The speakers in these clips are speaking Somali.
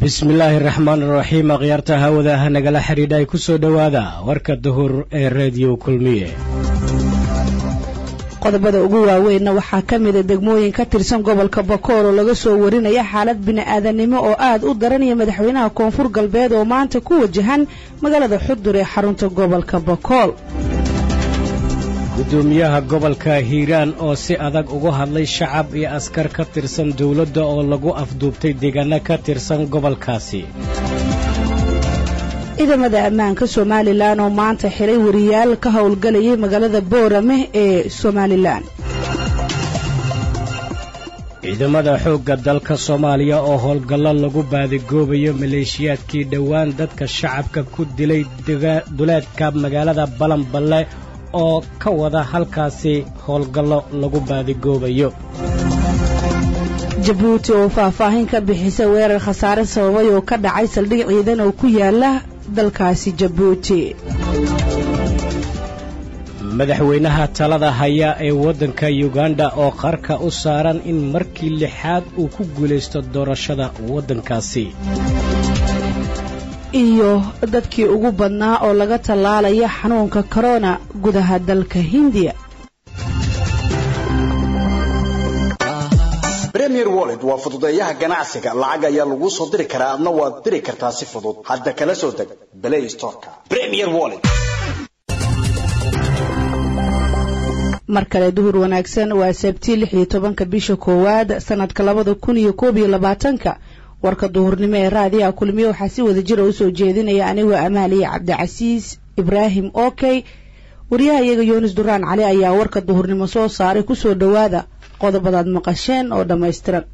bismillaahi raxmaan raxiim akhyaarta hawada ah nagala xidhiidha ay ku soo dhowaada warka duhur ee reediyo kulmiye qodobada ugu waaweynna waxaa ka mida degmooyin ka tirsan gobolka bakool oo laga soo warinaya xaalad bini'aadanimo oo aad u daranaya madaxweynaha koonfur galbeed oo maanta ku wajahan magaalada xudur ee xarunta gobolka bakool gudoomiyaha gobolka hiiraan oo si adag uga hadlay shacab iyo askar ka tirsan dowladda oo lagu afduubtay deegaano ka tirsan gobolkaasi ciidamada ammaanka somalilan oo maanta xidhay wariyaal ka howlgalayay magaalada boorame ee somalilan ciidamada xoogga dalka soomaaliya oo howlgallo lagu baadigoobayo maleeshiyaadkii dhowaan dadka shacabka ku dilay duleedka magaalada balanballe oo ka wada halkaasi howlgallo lagu baadigoobayo jabuuti oo faahfaahin ka bixisa weerar khasaare sababay oo ka dhacay saldhig ciidan oo ku yaala dalkaasi jabuuti madaxweynaha talada haya ee waddanka yuganda oo qarka u saaran in markii lixaad uu ku guulaysto doorashada waddankaasi iyo dadkii ugu badnaa oo laga tallaalaya xanuunka korona gudaha dalka hindiya premier wallet waa fududeeyaha ganacsiga lacag ayaa laguu soo diri karaa adna waad diri kartaa si fudud hadda kala soo deg play storeka premier wallet mar kale duhur wanaagsan waa sabti lix iyo tobanka bisha koowaad sanadka labada kun iyo koob iyo labaatanka warka duhurnimo ee raadiyaha kulmiye waxaa si wada jira usoo jeedinaya anigoo amaaliya cabdicasiis ibraahim okey wariyaha iyaga yunis duraan cali ayaa warka duhurnimo soo saaray kusoo dhowaada qodobadaad maqasheen oo dhammaystiran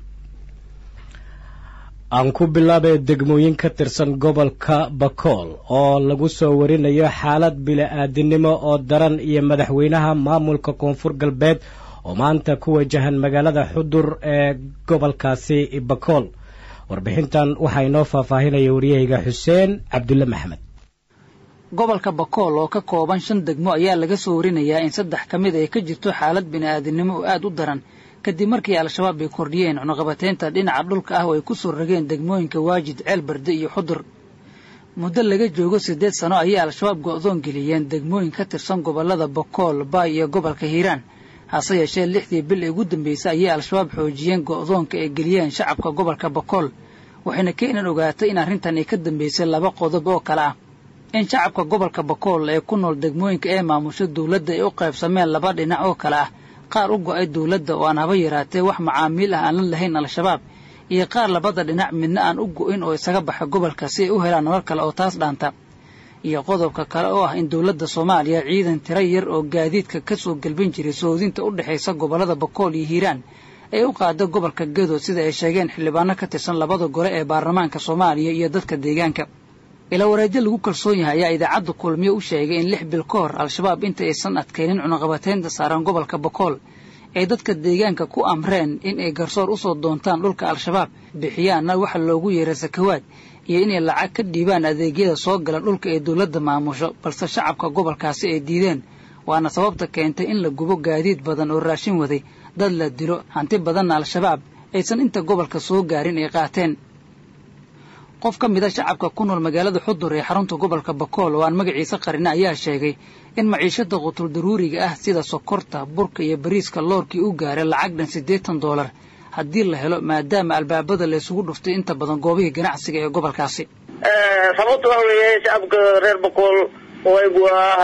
aan ku bilaabay degmooyin ka tirsan gobolka bakool oo lagu soo warinayo xaalad bila-aadinimo oo daran iyo madaxweynaha maamulka koonfur galbeed oo maanta ku wajahan magaalada xudur ee gobolkaasi bakool warbixintan waxaa inoo faahfaahinaya waryahayga xuseen cabdulle maxmed gobolka bakool oo ka kooban shan degmo ayaa laga soo warinayaa in saddex ka mid ay ka jirto xaalad bini'aadinimo oo aad u daran kadib markii al-shabaab ay kordhiyeen cunuqabateynta dhinaca dhulka ah oo ay ku soo rageen degmooyinka waajid ceelbarde iyo xudur muddo laga joogo siddeed sano ayay al-shabaab go'doon geliyeen degmooyin ka tirsan gobollada bakool baay iyo gobolka hiiraan hase yeeshee lixdii bil ee ugu dambaysay ayay al-shabaab xoojiyeen go'doonka ay geliyeen shacabka gobolka bakool waxayna keenan ogaatay in arrintan ay ka dambaysay laba qodob oo kale ah in shacabka gobolka bakool ee ku nool degmooyinka ee maamusho dawladda ay u qaybsameen laba dhinac oo kale ah qaar u go'ay dawladda oo aan haba yaraatee wax macaamiil ah aan la lahayn al-shabaab iyo qaar labada dhinac midna aan u go'in oo isaga baxa gobolka si ay u helaan nolol kale oo taas dhaanta iyo qodobka kale oo ah in dawladda soomaaliya ciidan tiro yar oo gaadiidka ka soo gelbin jiray soodinta u dhexaysa gobollada bakool iyo hiiraan ay u qaada gobolka gadood sida ay sheegeen xildhibaano ka tirsan labada gole ee baarlamaanka soomaaliya iyo dadka deegaanka ilaa wareedyo lagu kalsoon yahay ayaa idaacadda kulmiyo u sheegay in lix bil ka hor al-shabaab inta aysan adkaynin cunuqabateynta saaran gobolka bakool ay dadka deegaanka ku amreen in ay garsoor usoo doontaan dhulka al-shabaab bixiyaanna waxa loogu yeeray sakawaad iyo inay lacag ka dhiibaan adeegyada soo gala dhulka ee dawladda maamusho balse shacabka gobolkaasi ay diideen waana sababta keentay in la gubo gaadiid badan oo raashin waday dad la dilo hanti badanna al-shabaab aysan inta gobolka soo gaarin ay qaateen qof ka mid a shacabka ku nool magaalada xudur ee xarunta gobolka bakool oo aan magaciisa qarina ayaa sheegay in maciishada qutul daruuriga ah sida sokorta burka iyo bariiska loorkii u gaaray lacag dhan siddeetan doolar haddii la helo maadaama albaabada la isugu dhuftay inta badan goobihii ganacsiga ee gobolkaasi sababta waxa weeye shacabka reer bakool waygu ah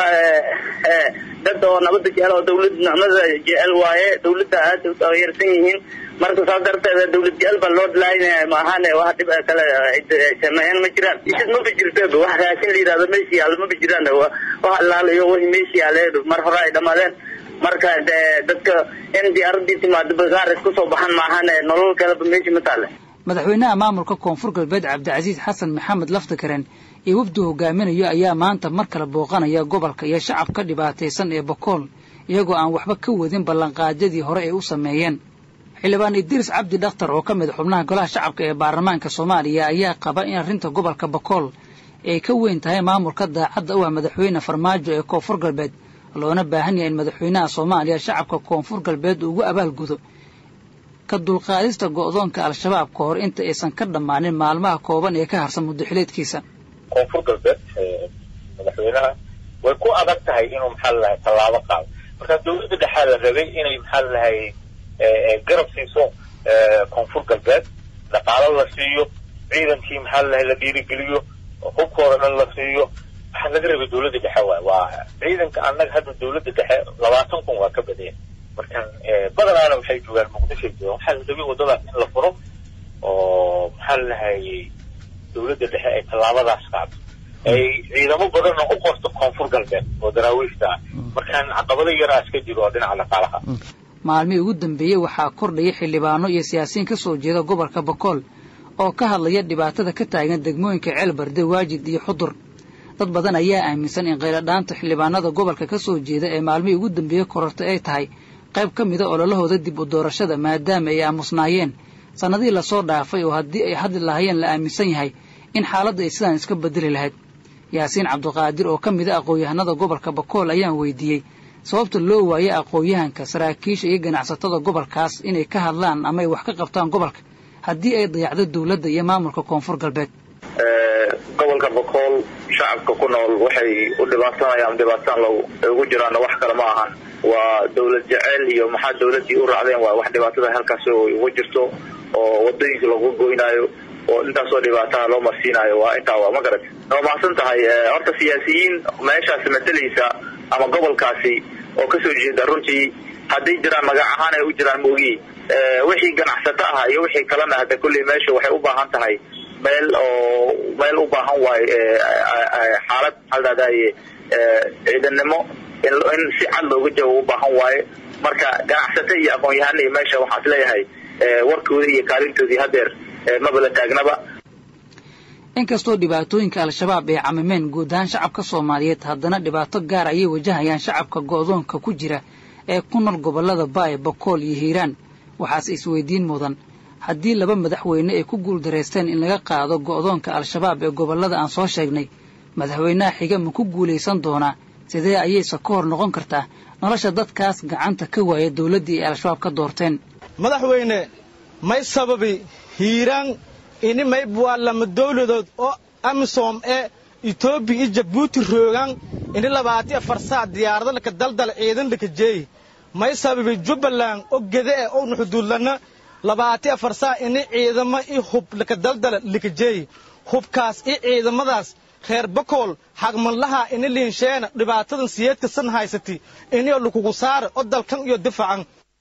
dad oo nabada jecel oo dawlad nicmada jecel waaye dawladda aad u taageersan yihiin marka saas darteed dawlad jecel baa loo dhalaynaya maahan wax dhib kale sameeyaan ma jiraan isid maba jirto wax raashin la yidhahdo meesha yaalo maba jiraan wax allaalayo wixii meesha yaale mar hore ay dhamaadeen marka dadka in diyaaradii timaado bagaar isku soo baxan maahan nolol kaleba meesha ma taale madaxweynaha maamulka koonfur galbeed cabdicasiis xasan maxamed laftakaren iyo wafdu hogaaminayo ayaa maanta mar kale booqanaya gobolka iyo shacabka dhibaataysan ee bakool iyagoo aan waxba ka wadin ballanqaadyadii hore ay u sameeyeen xildhibaan idriis cabdi dhakhtar oo ka mid xubnaha golaha shacabka ee baarlamaanka soomaaliya ayaa qaba in arrinta gobolka bakool ay ka weyn tahay maamulka daacadda u ah madaxweyne farmaajo ee koonfur galbeed loona baahan yahay in madaxweynaha soomaaliya shacabka koonfur galbeed ugu abaalgudo ka dulqaadista go'doonka al-shabaab ka hor inta aysan ka dhammaanin maalmaha kooban ee ka harsan muddaxileedkiisa koonfur galbeed madaxweynaha way ku adag tahay inuu maxaa lalahay tallaabo qaado marka dawladda dhexaa la rabay inay maxaa lalahay garab siiso koonfur galbeed dhaqaalo la siiyo ciidankii maxaa lalahay la dhiirigeliyo hubkooda dhan la siiyo waxaa laga rabay dawladda dhexe waay waa ciidanka annaga hadda dawladda dhexe labaatan kun waa ka badaya markan badanaana waxay joogaan muqdishoy joogaan waxaa la rabay waddadaas in la furo oo maxaa lalahay dawladda dhexe ay tallaabadaas qaado ay ciidamo badanna u qorto koonfur galbeed oo daraawiishta ah markaan caqabado yaraa iska jiro oo dhinaca dhaqaalaha maalmihii ugu dambeeyey waxaa kordhaya xildhibaano iyo siyaasiyiin ka soo jeeda gobolka bakool oo ka hadlaya dhibaatada ka taagan degmooyinka ceelbarde waajid iyo xudur dad badan ayaa aaminsan in qayladhaanta xildhibaanada gobolka ka soo jeeda ee maalmihii ugu dambeeyey korortay ay tahay qayb ka mida ololahooda dib u doorashada maadaama ay aamusnaayeen sannadihii lasoo dhaafay oo haddii ay hadli lahaayeen la aaminsan yahay in xaaladda ay sidaan iska bedeli lahayd yaasiin cabduqaadir oo ka mida aqoon-yahanada gobolka bakool ayaan weydiiyey sababta loo waayey aqoon-yahanka saraakiisha iyo ganacsatada gobolkaas inay ka hadlaan ama ay wax ka qabtaan gobolka haddii ay dayacdo dawladda iyo maamulka koonfur galbeed gobolka bakool shacabka ku nool waxay u dhibaatanayaan dhibaataan lo ugu jiraan wax kale ma ahan waa dawlad jeceyl iyo maxaa dawladdii u raacdeen waa wax dhibaatada halkaas ugu jirto oo wadooyinka lagu goynaayo oo intaasoo dhibaataha loo marsiinayo waa intaa waa ma garat waa mahadsan tahay horta siyaasiyiin meeshaas matalaysa ama gobolkaasi oo kasoo jeeda runtii hadday jiraan magac ahaan ay u jiraan moogi wixii ganacsato ah iyo wixii kalena hada kulley meesha waxay u baahan tahay meel oo meel u baahan waayo xaalad haldadaye ciidannimo in si cad looga jawaab u baahan waaye marka ganacsato iyo aqoon-yahana iyo meesha waxaan is leeyahay warkoodii iyo kaalintoodii hadeer maba la taagnaba inkastoo dhibaatooyinka al-shabaab ay camimeen guud ahaan shacabka soomaaliyeed haddana dhibaato gaar ayay wajahayaan shacabka go'doonka ku jira ee ku nool gobollada baay bakool iyo hiiraan waxaase isweydiin mudan haddii laba madaxweyne ay ku guuldaraysteen in laga qaado go'doonka al-shabaab ee gobollada aan soo sheegnay madaxweynaha xiga ma ku guulaysan doonaa sidee ayayse ka hor noqon kartaa nolosha dadkaas gacanta ka waaya dawladdii ay al-shabaab ka doorteen madaxweyne may sababi hiiraan ini mayb waa lama dawladood oo amisom ee etoobiya iyo jabuuti roogaan ini labaati afar saac diyaarado laka daldal ciidan laka jeey may sababi jubbaland oo gede e owna xuduudlana labaati afar saac ini ciidamo i hub laka daldala laka jeey hubkaas i ciidamadaas reer bakool xagmanlaha ini liinsheena dhibaatadan siyeedka san haysati inio lakugu saara oo dalkan iyo difacan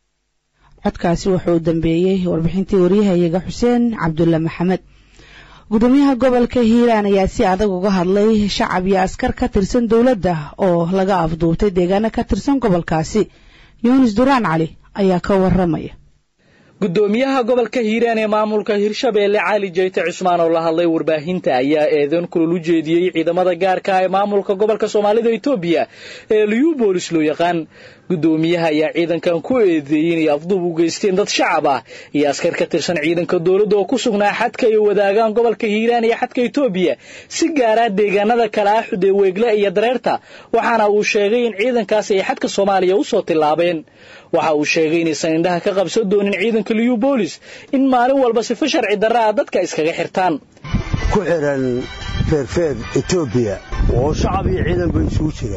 codkaasi wuxuu dambeeyey warbixintii waryahayaga xuseen cabdulle maxamed gudoomiyaha gobolka hiiraan ayaa si adag uga hadlay shacab iyo askar ka tirsan dowladda oo laga afduubtay deegaano ka tirsan gobolkaasi yunis duraan cali ayaa ka waramaya gudoomiyaha gobolka hiiraan ee maamulka hirshabeelle cali jeyte cusmaan oo la hadlay warbaahinta ayaa eedan kulul u jeediyey ciidamada gaarka ee maamulka gobolka soomaalida etoobiya ee liyubolis loo yaqaan gudoomiyaha ayaa ciidankan ku eedeeyey inay afduub u geysteen dad shacab ah iyo askar ka tirsan ciidanka dowladda oo ku sugnaa xadka ay wadaagaan gobolka hiiraan iyo xadka etoobiya si gaaraa deegaanada kale ah xude weegle iyo dareerta waxaana uu sheegay in ciidankaasi ay xadka soomaaliya u soo tillaabeen waxa uu sheegay inaysan indhaha ka qabsan doonin ciidanka liyubolis in maalin walba sifo sharci darra ah dadka iskaga xirtaan ku xidhan feerfeer etoobiya oo shacab iyo ciidanba isugu jira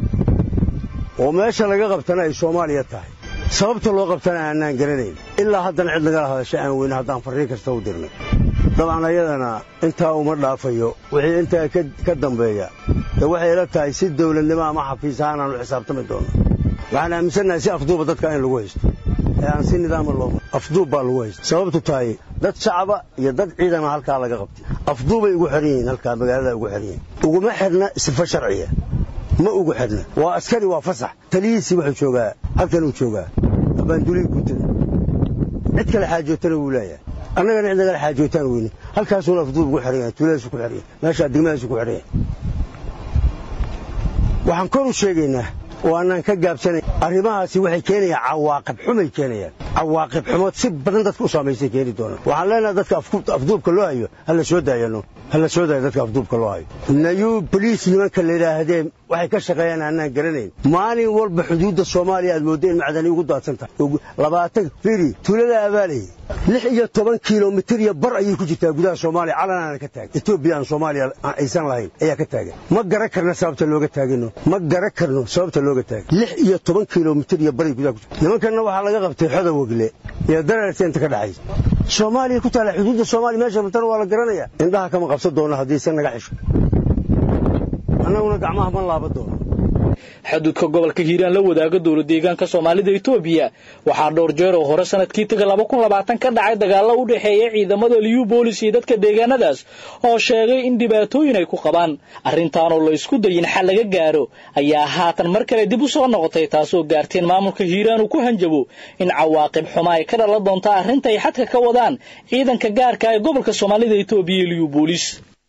oo meesha laga qabtana ay soomaaliya tahay sababta loo qabtana aanaan garanayn ilaa haddana cid nagala hadasha aan weyne haddaan farriin kasta u dirnay dabcan ayadana intaa uma dhaafayo wixii intaa ka dambeeya dee waxay ila tahay si dawladnimo ama xafiis ahaan aanu xisaabtami doonno waxaan aaminsannahay si afduuba dadka in lagu haysto ee aan si nidaama loo afduub baa lagu haysta sababtu tahay dad shacaba iyo dad ciidana halkaa laga qabtay afduubay ugu xidhan yihiin halkaa magaalada ugu xidhan yihiin uguma xidhna sifo sharciya ma ugu xidhna waa askari waa fasax taliyihiisii wuxuu joogaa halkanuu joogaa abaandulihii guutada cid kale xaajootana wuu leeyahay annagana cid nagala xaajootaan weyne halkaasuuna afduub ugu xidhan yahay tuuladaasu ku xidhan yahay meeshaa degmadaasu ku xidhan yahay waxaan kor u sheegaynaa oo annaan ka gaabsanayn arrimahaasi waxay keenayaan cawaaqib xumay keenayaan cawaaqib xumo si badan dadka u saamaysay keeni doonaan waxaan leenahay dadka afduubka loo hayo hala soo daayano hala soo daayo dadka afduubka loo hayo nayuu boliis nimanka la yidhaahdeen waxay ka shaqeeyaan aanaan garanayn maalin walba xuduudda soomaaliya aad moodda in macdani ugu daadsan tahay labaatan firi tuulada abaalay lix iyo toban kilomitir iyo bar ayay ku jirtaa gudaha soomaaliya calanaana ka taagan etoobiya aan soomaaliya aysan lahayn ayaa ka taagan ma garan karna sababta looga taagano ma garan karno sababta looga taagan lix iyo toban kilomitir iyo baray gudaha ku jirta nimankanna waxaa laga qabtay xoda wegle iyo dareerta inta ka dhaxaysa soomaaliya ku taala xuduudda soomaaliya meesha rabtana waa la garanaya indhaha kama qabsan doono haddiisan naga xisho annaguna gacmaha ma laaban doono xaduudka gobolka hiiraan la wadaaga dowla deegaanka soomaalida etoobiya waxaa dhowr jeer oo hore sanadkii taga laba kun labaatan ka dhacay dagaallo u dhexeeya ciidamada liyu boolis iyo dadka deegaanadaas oo sheegay in dhibaatooyin ay ku qabaan arrintaanoo la isku dayin xal laga gaaro ayaa haatan mar kale dib u soo noqotay taasoo gaarteen maamulka hiiraan uu ku hanjabo in cawaaqib xuma ay ka dhalan doonta arrinta ay xadka ka wadaan ciidanka gaarka ee gobolka soomaalida etoobiya iyo liyu boolis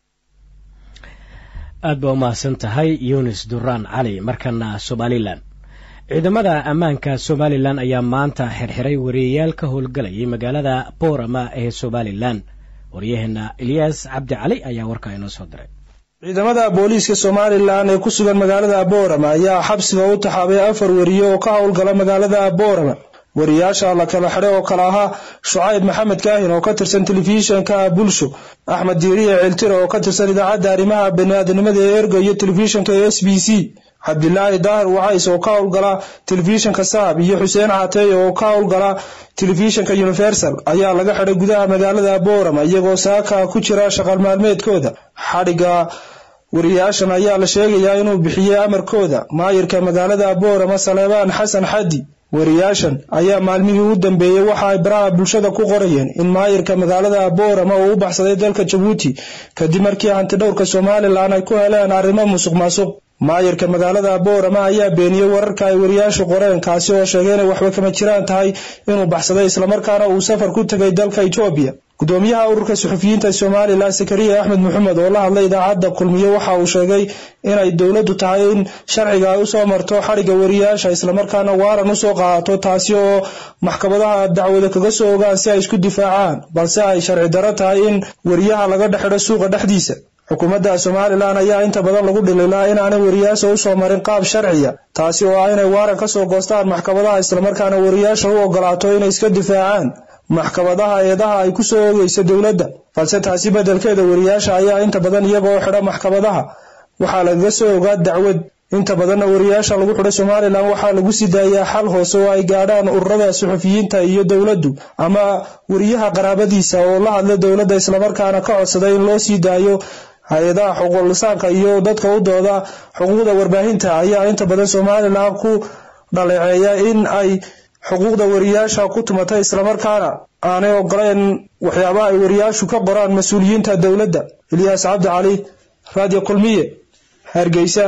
aad baa u mahadsan tahay yunis duraan cali markana somalilan ciidamada ammaanka somalilan ayaa maanta xirxiray wariyayaal ka howlgalayay magaalada boorama ee somalilan waryaheena eliyas cabdi cali ayaa warkaa inoo soo diray ciidamada booliiska somalilan ee ku sugan magaalada boorama ayaa xabsiga u taxaabay afar wariye oo ka howlgala magaalada boorama wariyaasha la kala xidhay oo kale ahaa shucayb maxamed kaahin oo ka tirsan telefishinka bulsho axmed diiriye ceeltire oo ka tirsan idaacadda arrimaha baniaadanimada ee erga iyo telefishinka s b c cabdilaahi daahir wacays oo ka howlgala telefishinka saab iyo xuseen cateey oo ka howlgala telefishinka universal ayaa laga xidhay gudaha magaalada boorama iyagoo saaka ku jira shaqal maalmeedkooda xadhigga wariyaashan ayaa la sheegayaa inuu bixiyey amarkooda maayirka magaalada boorama saleebaan xasan xaddi wariyaashan ayaa maalmihii u dambeeyey waxa ay baraha bulshada ku qorayeen in maayirka magaalada boorama uu u baxsaday dalka jabuuti kadib markii hantidhowrka somalilan ay ku heleen arrimo musuq maasuq maayirka magaalada boorama ayaa beeniyey wararka ay wariyaashu qoreen kaasi oo sheegay inay waxba kama jiraan tahay inuu baxsaday islamarkaana uu safar ku tegay dalka etoobiya gudoomiyaha ururka suxufiyiinta somalilan sakariya axmed maxamed oo la hadlay idaacadda kulmiye waxa uu sheegay inay dowladdu tahay in sharciga ay usoo marto xadhigga wariyaasha islamarkaana waaran usoo qaadato taasi oo maxkamadaha dacwada kaga soo ogaan si ay isku difaacaan balse ay sharci daro tahay in wariyaha laga dhexidho suuqa dhexdiisa xukuumadda somalilan ayaa inta badan lagu dhililaa inaanay wariyaasha usoo marin qaab sharciya taasi oo ah inay waaran kasoo goostaan maxkamadaha islamarkaana wariyaasha u ogolaato inay iska difaacaan maxkamadaha eedaha ay ku soo ogeysa dowladda balse taasi beddelkeeda wariyaasha ayaa inta badan iyagoo xidha maxkamadaha waxaa lagaga soo ogaa dacwad inta badanna wariyaasha lagu xidhay somalilan waxaa lagu sii daayaa xal hoose oo ay gaadhaan ururada suxufiyiinta iyo dowladdu ama wariyaha qaraabadiisa oo la hadla dowladda islamarkaana ka codsaday in loo sii daayo hay-adaha xuquuqlisaanka iyo dadka u dooda xuquuqda warbaahinta ayaa inta badan somalilan ku dhaleeceeya in ay xuquuqda wariyaasha ku tumatay islamarkaana aanay ogoleen waxyaabaha ay wariyaashu ka qoraan mas-uuliyiinta dowladda ilyaas cabdi cali radio kulmiye hargeysa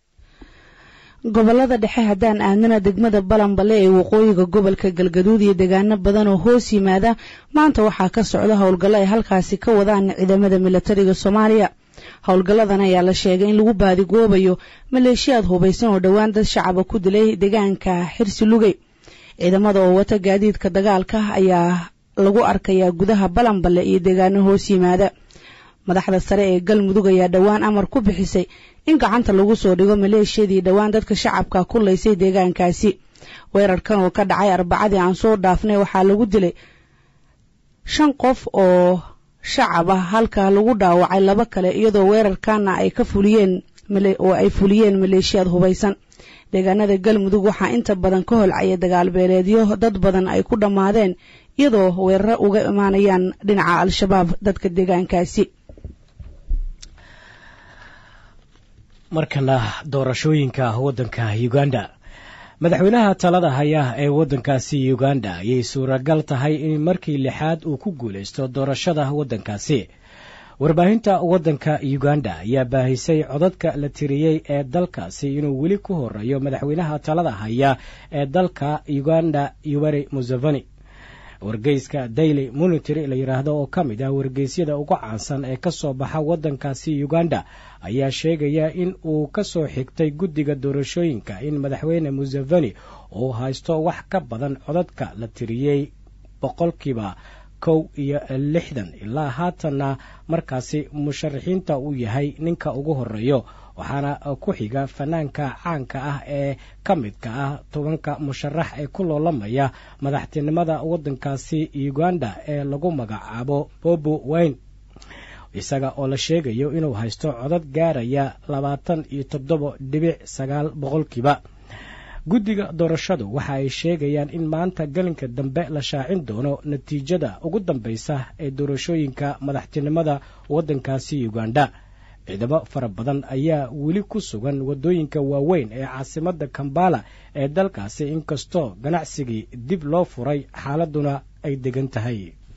gobolada dhexe haddaan aadnana degmada balanbale ee waqooyiga gobolka galgaduud iyo deegaano badan oo hoos yimaada maanta waxaa ka socda howlgallo ay halkaasi ka wadaan ciidamada milatariga soomaaliya howlgalladan ayaa la sheegay in lagu baadigoobayo maleeshiyaad hubaysan oo dhowaan dad shacaba ku dilay deegaanka xirsi lugey ciidamada oo wata gaadiidka dagaalka ayaa lagu arkayaa gudaha balanbale iyo deegaano hoos yimaada madaxda sare ee galmudug ayaa dhowaan amar ku bixisay in gacanta lagu soo dhigo maleeshiyadii dhowaan dadka shacabka ku laysay deegaankaasi weerarkan oo ka dhacay arbacadii aan soo dhaafnay waxaa lagu dilay shan qof oo shacab ah halka lagu dhaawacay laba kale iyadoo weerarkana ay ka fuliyeen oo ay fuliyeen maleeshiyaad hubaysan deegaanada galmudug waxaa inta badan ka holcaya dagaal beeleedyo dad badan ay ku dhammaadeen iyadoo weeraro uga imaanayaan dhinaca al-shabaab dadka deegaankaasi markana doorashooyinka waddanka uganda madaxweynaha talada haya ee waddankaasi uganda ayay suuragal tahay in markii lixaad uu ku guulaysto doorashada waddankaasi warbaahinta waddanka uganda ayaa baahisay codadka la tiriyey ee dalkaasi inuu weli ku horeeyo madaxweynaha talada haya ee dalka uganda yoweri museveni wargeyska daily monitary la yidhaahdo oo ka mid ah wargeysyada ugu caansan ee ka soo baxa waddankaasi uganda ayaa sheegaya in uu ka soo xigtay guddiga doorashooyinka in madaxweyne museveni uu haysto wax ka badan codadka la tiriyey boqolkiiba kow iyo lixdan ilaa haatanna markaasi musharaxiinta uu yahay ninka ugu horeeyo waxaana ku xiga fanaanka caanka ah ee ka midka ah tobanka musharax ee ku loolamaya madaxtinimada waddankaasi uganda ee lagu magacaabo bobo wayne isaga oo la sheegayo inuu haysto codad gaaraya labaatan iyo toddoba dhibic sagaal boqolkiiba guddiga doorashadu waxa ay sheegayaan in maanta gelinka dambe la shaacin doono natiijada ugu dambaysa ee doorashooyinka madaxtinimada waddankaasi uganda ciidamo fara badan ayaa weli ku sugan waddooyinka waaweyn ee caasimadda kambala ee dalkaasi inkastoo ganacsigii dib loo furay xaaladuna ay degan tahay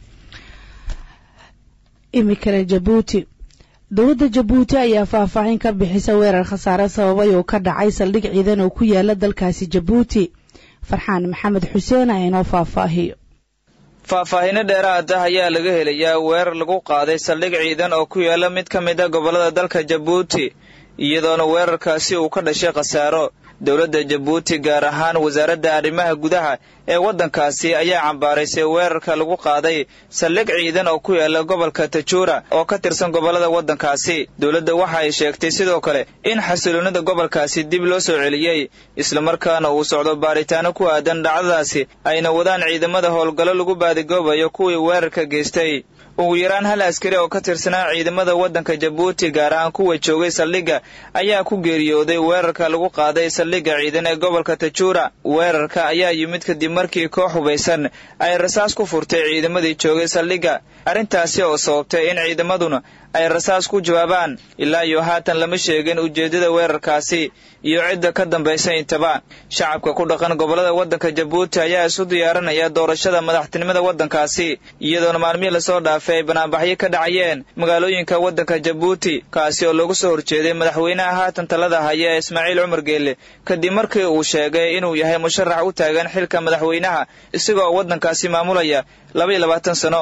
imikale jabuuti dowladda jabuuti ayaa faahfaahin ka bixisa weerar khasaare sababay oo ka dhacay saldhig ciidan oo ku yaala dalkaasi jabuuti farxaan maxamed xuseen a inoo faahfaahiyo faahfaahinno dheeraad ah ayaa laga helayaa weerar lagu qaaday saldhig ciidan oo ku yaala mid ka mid a gobollada dalka jabuuti iyadoona weerarkaasi uu ka dhashay khasaaro dowladda jabuuti gaar ahaan wasaaradda arrimaha gudaha ee waddankaasi ayaa cambaaraysay weerarka lagu qaaday saldhig ciidan oo ku yaala gobolka tajuura oo ka tirsan gobollada waddankaasi dowladda waxa ay sheegtay sidoo kale in xasiloonnida gobolkaasi dib loo soo celiyey islamarkaana uu socdo baaritaano ku aadan dhacdadaasi ayna wadaan ciidamada howlgallo lagu baadigoobayo kuwii weerarka geystay ugu yaraan hal askari oo ka tirsanaa ciidamada waddanka jabuuti gaar ahaan kuwa joogay saldhigga ayaa ku geeriyooday weerarka lagu qaaday saldhigga ciidan ee gobolka tajuura weerarka ayaa yimid kadib markii koox hubaysan ay rasaas ku furtay ciidamadii joogay saldhigga arrintaasi oo sababtay in ciidamaduna ay rasaas ku jawaabaan ilaa iyo haatan lama sheegin ujeeddada weerarkaasi iyo cidda ka dambaysa intaba shacabka ku dhaqan gobollada waddanka jabuuti ayaa isu diyaarinaya doorashada madaxtinimada waddankaasi iyadoona maalmihii lasoo dhaafay ay banaanbaxyo ka dhacayeen magaalooyinka waddanka jabuuti kaasi oo loogu soo horjeeday madaxweynaha haatan talada haya ee ismaaciil cumar geelle kadib markii uu sheegay inuu yahay musharax u taagan xilka madaxweynaha isagoo waddankaasi maamulaya labaiyo labaatan sano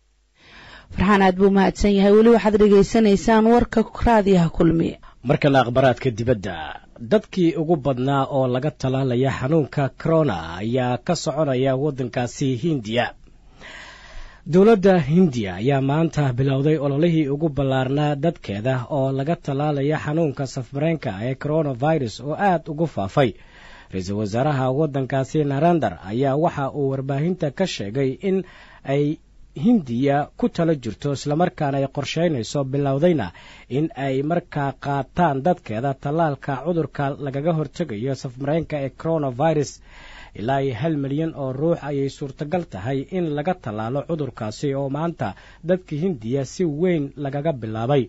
farxaan aad buu mahadsan yahay weli waxaad dhegaysanaysaan warka raadiyaha kulmiye markana akhbaraadka dibadda dadkii ugu badnaa oo laga talaalaya xanuunka corona ayaa ka soconaya waddankaasi hindiya dowladda hindiya ayaa maanta bilowday ololihii ugu ballaarnaa dadkeeda oo laga talaalaya xanuunka safmareenka ee coronavirus oo aad ugu faafay ra-iisul wasaaraha waddankaasi narendar ayaa waxa uu warbaahinta ka sheegay in ay hindiya ku talo jirto islamarkaana ay qorsheynayso bilowdayna in ay markaa qaataan dadkeeda tallaalka cudurka lagaga hortegayo safmareenka ee coronavirus ilaa iyo hal milyan oo ruux ayay suurtagal tahay in laga tallaalo cudurkaasi oo maanta dadka hindiya si weyn lagaga bilaabay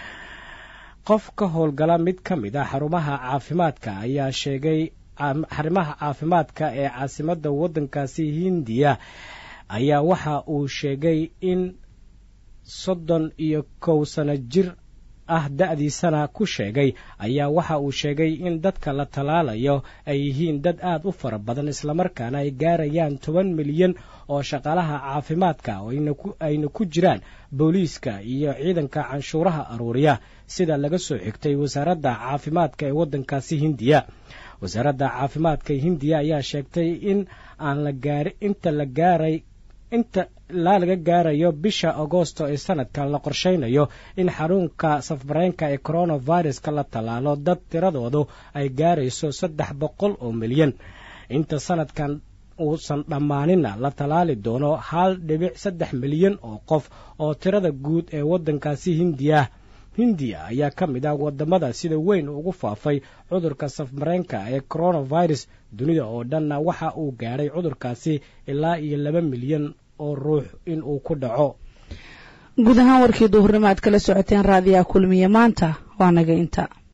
qof ka howlgala mid ka mid a xarumaha caafimaadka ayaa sheegay xarimaha caafimaadka ee caasimadda waddankaasi hindiya ayaa waxa uu sheegay in soddon iyo kow sano jir ah da-diisana ku sheegay ayaa waxa uu sheegay in dadka la tallaalayo ay yihiin dad aad u fara badan islamarkaana ay gaarayaan toban milyan oo shaqaalaha caafimaadka ayna ku jiraan booliiska iyo ciidanka canshuuraha aruuriya sida laga soo xigtay wasaaradda caafimaadka ee waddankaasi hindiya wasaaradda caafimaadka hindiya ayaa sheegtay in aan la gaari inta la gaaray inta ilaa laga gaarayo bisha agoosto ee sanadkan la qorsheynayo in xanuunka safmareenka ee coronaviruska la tallaalo dad tiradoodu ay gaarayso saddex boqol oo milyan inta sanadkan uusan dhammaaninna la tallaali doono hal dhibic saddex milyan oo qof oo tirada guud ee waddankaasi hindiya hindiya ayaa ka mid ah wadamada sida weyn ugu faafay cudurka safmareenka ee coronavirus dunida oo dhanna waxa uu gaadhay cudurkaasi ilaa iyo laba milyan oo ruux in uu ku dhaco guud ahaan warkii duhurnimo aad kala socoteen raadiyaha kulmiye maanta waa naga inta